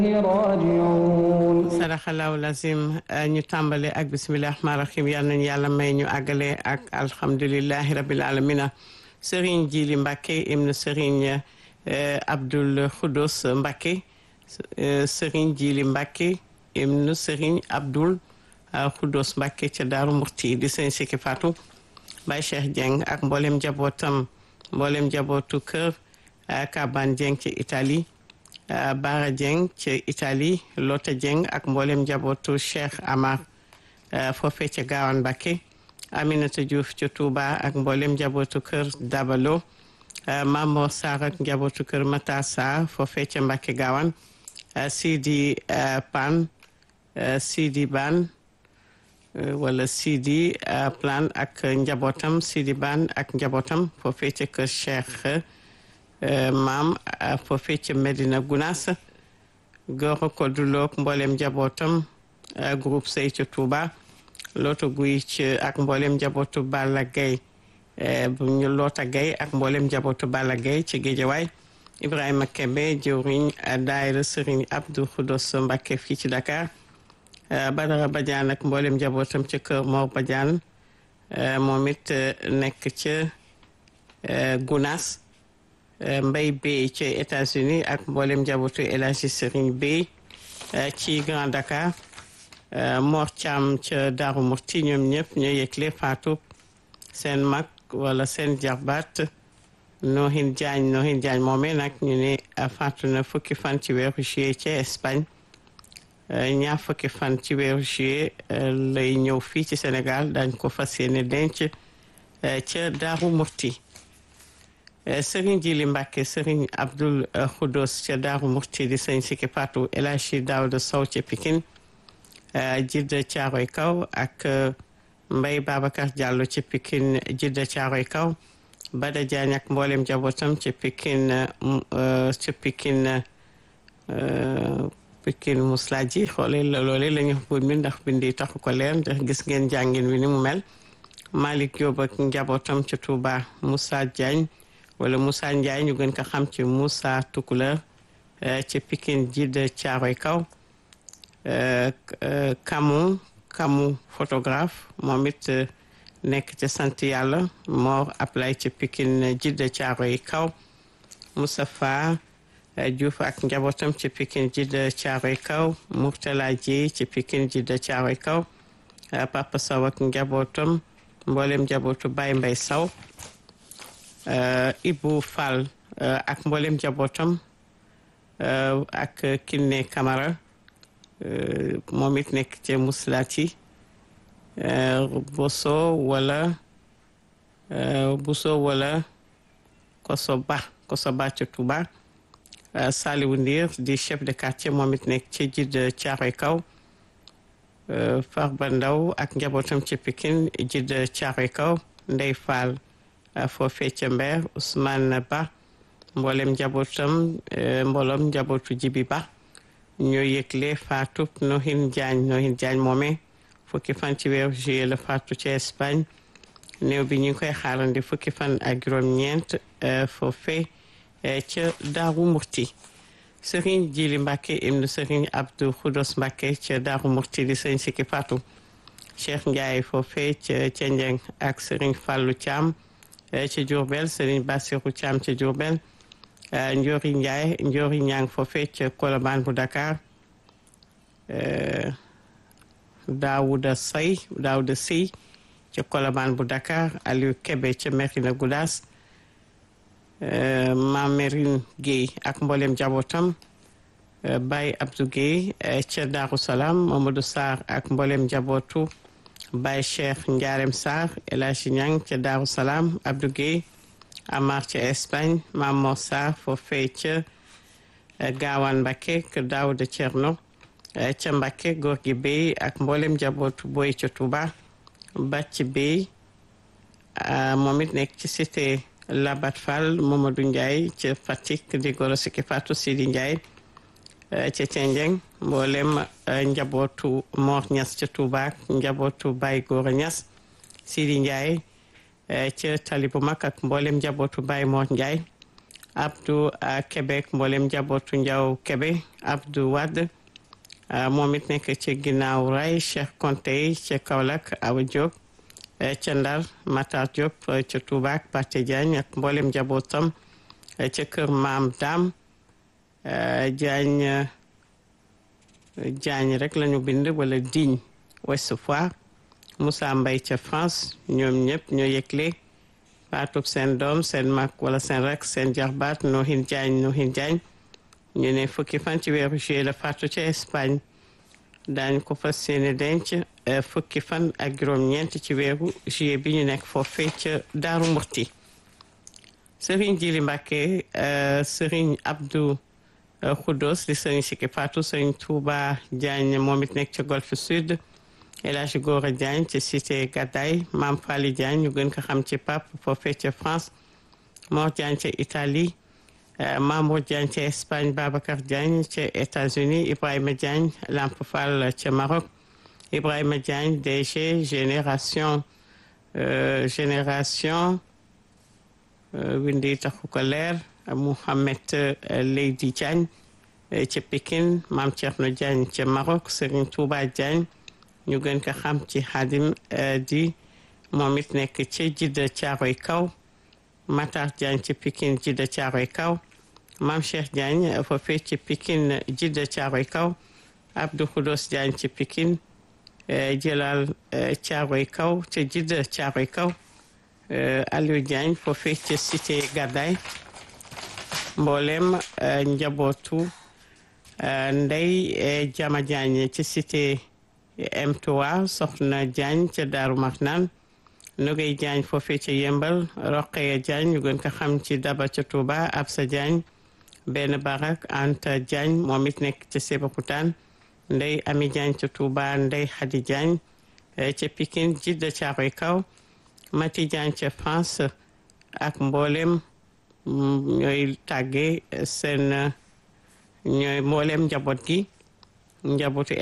راجعون sadaxalaahu lazim ñu tàmbale ak bisimilah rahmaan rahim yal nañu yàlla may ñu àggale ak alhamdulilahi rabil alamina Serigne Jili Mbacke ibnu Serigne Abdoul Khoudous Mbacke Serigne Jili Mbacke ibnu Serigne Abdoul Khoudous Mbacke ca Daaru Murti di sëñ Siki Fatou Baye Cheikh Dieng ak mboolem njabootam mboolem njabootu kër Kaban Dieng ci Italie Baara Dieng ci Italie Lota Dieng ak mboolem njabootu Cheikh Amar foofee ca Gaawaan Mbacke Aminata Diouf ca Touba ak mboolem njabootu kër Dabalo Mamor Sarr ak njabootu kër Mata Sarr foofee ca Mbacke Gaawaan Sidi Pan Sidi Ban wala Sidi Plan ak njabootam Sidi Ban ak njabootam foofee ca kër Cheikh maam foofee ca Medina Gounass Goro Kodulook mboolem njabootam groupe Sey ca Touba Loota Guy ci ak mboolem njabootu Balla Gaye bu ñu Loota Gaye ak mboolem njabootu Balla Gaye ci Géejawaay Ibrahima Kebe jëwriñ daayira Serigne Abdou Khoudos Mbacké fii ci Dakar Badara Badiane ak mboolem njabootam ca kër Mor Badiane moom it nekk ca Gounass Mbay Bey ci États-Unis ak mboolem njabootu El Hadji Serigne Bey ci Grand Dakar Mor Thiam ca Daaru Murti ñoom ñëpp ñoo yëgle faatu seen mag wala seen jarbaat Nohin Diagne Nohin Diagne moomee nag ñu ne faatu na fukki fan ci weeru juillet ca Espagne ñaar fukki fan ci weeru juillet lay ñëw fii ci Sénégal dañ ko fas yéene denc ca Daaru Murti Serigne Jili Mbacke Serigne Abdoul Khoudous ca Daaru Murti di sëñ Siki Fatou El Hadji Daouda Sow ca Pikine Jidda Caaroy Kaw ak Mbay Babacar Diallo ca Pikine Jidda Caaroy Kaw Bada Diagne ak mboolem njabootam ca Pikine ca Pikine Pikine Muslaji xoole loole la ñu buur mi ndax bindi taxu ko leer ndax gis ngeen jàngin wi ni mu mel Malick Diop ak njabootam ca Touba Moussa Diagne wala Moussa Ndiaye ñu gën ko xam ci Moussa Tukuleur ci Pikine Jidda Caaroy Kaw Kamu Kamu photographe moom it nekk ca sant yàlla Mor Ablay ci Pikine Jidda Caaroy Kaw Moustapha Diouf ak njabootam ci Pikine Jidda Caaroy Kaw Mourtala Ji ci Pikine Jidda Caaroy Kaw Papa Sow ak njabootam mboolem njabootu Baye Mbay Sow Ibou Fall ak mboolem njabootam ak Kiné Camara moom it nekk ca Muslati Boso wala Boso wala Kosoba Kosoba ca Touba Saliwu Ndir di chef de quartier moom it nekk ca Jidda Caaroy Kaw Farba Ndaw ak njabootam ca Pikine Jidda Caaroy Kaw Ndey Fall foofee ca Mbeer Ousmane Ba mboolem njabootam mbooloom njabootu Jibi Ba ñoo yëgle faatu Nohin Diagne Nohin Diagne moome fukki fan ci weeru juillet la faatu ca Espagne néew bi ñu ngi koy xaarandi fukki fan ak juróom-ñeent foofee ca Daaru Murti Serigne Jili Mbacke ibnu Serigne Abdou Khoudos Mbacke ca Daaru Murti di sëñ Siki Fatou Cheikh Ndiaye foofee ca ca Njeng ak Serigne Fallou Thiam ci Diourbel Serigne Bassirou Thiam ci Diourbel Ndiori Ndiaye Ndiori Ñang foofee ca Colobane bu Dakar Daouda Say Daouda Sey ca Colobane bu Dakar Aliou Kebe ca Merina Goudas Mamerine Gueye ak mboolem njabootam Baye Abdou Gueye ca Darou Salaam Mamadou Sarr ak mboolem njabootu Baye Cheikh Ndiarem Sarr El Hadji Niang ca Darou Salaam Abdou Gueye Amar ca Espagne Mamor Sarr foofee ca Gaawaan Mbakke kër Daouda Thierno ca Mbakke góor gi Bey ak mboolem njabootu Boy ca Touba Bàcc Bey moom it nekk ci cité Labat Fall Mamadou Ndiaye ca Fatick di goro Siki Fatou Sidi Ndiaye ca Thiendieng mboolem njabootu Mor Niass ca Touba njabootu Baye Gora Niass Sidi Ndiaye ca tali bu mag ak mboolem njabootu Baye Mor Ndiaye Abdou Québec mboolem njabootu Njaw Kébé Abdou Wade moom it nekk ci ginnaaw ray Cheikh Konté ca Kaolack Awa Diop ca Ndar Matar Diop ca Touba ak Pathé Diagne ak mboolem njabootam ca kër Maam Dam Diagne Diagne rek lañu bind wala Digne Ouest Foire Moussa Mbaye ca France ñoom ñëpp ñoo yëgle faatub seen doom seen mag wala seen rek seen jarbaat Nohin Diagne Nohin Diagne ñu ne fukki fan ci weeru juillet la faatu ca Espagne daañu ko fas yéene denc fukki fan ak juróom-ñeent ci weeru juillet bi ñu nekk foofee ca Daaru Murti Serigne Jili Mbàkke Serigne Abdou Khoudos di Serigne Sikki Fatou Serigne Touba Diagne moom it nekk ca Golfe Sud El Hadji Gora Diagne ci cité Gadaye Maam Fali Diagne ñu gën ko xam ci Pape foofee ca France Mor Diagne ca Italie Mamour Diagne ca Espagne Babacar Diagne ca États-Unis Ibrahima Diagne Lamp Fall ca Maroc Ibrahima Diagne DG génération génération windi taxu ko leer Mouhamed Leydi Diagne ca Pikine Mame Thierno Diagne ca Maroc Serigne Touba Diagne ñu gën ko xam ci Xadim di moom it nekk ca Jidda Caaroy Kaw Matar Diagne ci Pikine Jidda Caaroy Kaw Mame Cheikh Diagne foofee ci Pikine Jidda Caaroy Kaw Abdou Khoudos Diagne ci Pikine Jëlal Caaroy Kaw ca Jidda Caaroy Kaw Aliou Diagne foofee ci cité Gadaye mboolem njabootu Ndey Jama Diagne ci cité M3 Soxna Diagne ca Daaru Marnaan Nogay Diagne foofee ca Yembal Roqeya Diagne ñu gën ko xam ci Daba ca Touba Absa Diagne benn barak Anta Diagne moom it nekk ca Sébikotane Ndey Ami Diagne ca Touba Ndey Xadi Diagne ca Pikine Jidda Caaroy Kaw Mati Diagne ca France ak mboolem ñooy tàgge seen ñooy mboolem njaboot gi njabootu